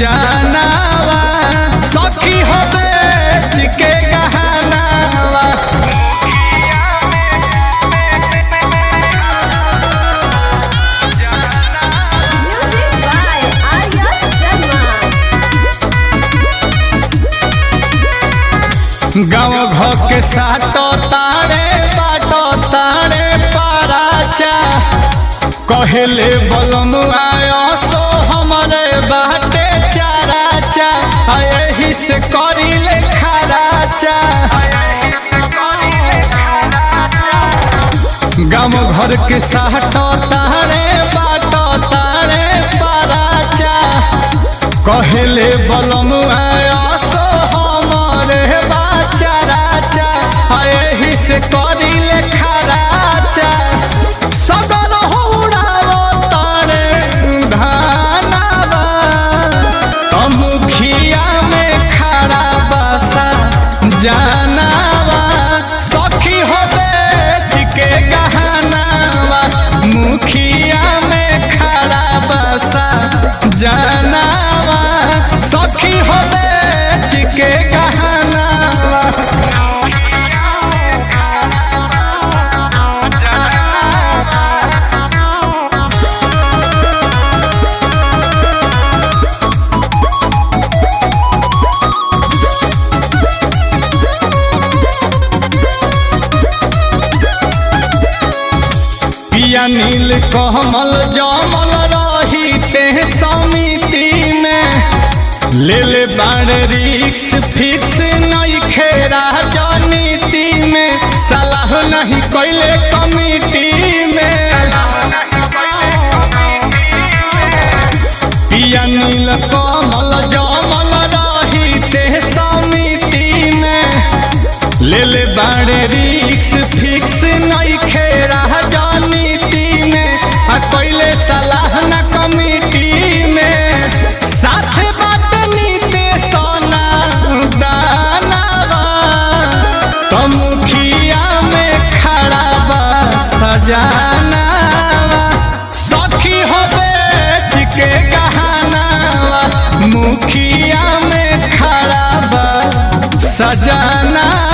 जानावा सखी हो बेच के गहनावा Music by Arya Sharma. गाँव घर के साटो तारे बाटो तारे पाराचा कहले बलम आयो सो हमरे बाटे चाराचा आ यही से करिले खराचा गाँव घर के साटो तारे बाटो तारे पाराचा कहले बलम आया सो हमरे बाचा राचा आ एही से करिले खराचा सदन होड़ावो तारे धानावा तमुखिया में खड़ा बसा जानावा सखी हो बेच के गहनावा मुखिया में खड़ा बसा जानावा सखी हो बेच के गहनावा पिया नील कमल जमल रही ते समिति में ले ले बाड़ रिक्स फिक्स नहीं खेरा राजनीति में सलाह नहीं कैले कमिटी में पिया नील कमल जमल रही ते समिति में ले ले बाड़े रिक्स फिक्स नहीं खेरा राजनीति में आ कैले सलाह न कमिटी में साथ बात नीते सोना दानावा तो मुखिया में खड़ा बा सजानावा सखी हो बेच के गहनावा मुखिया में खड़ा बा सजाना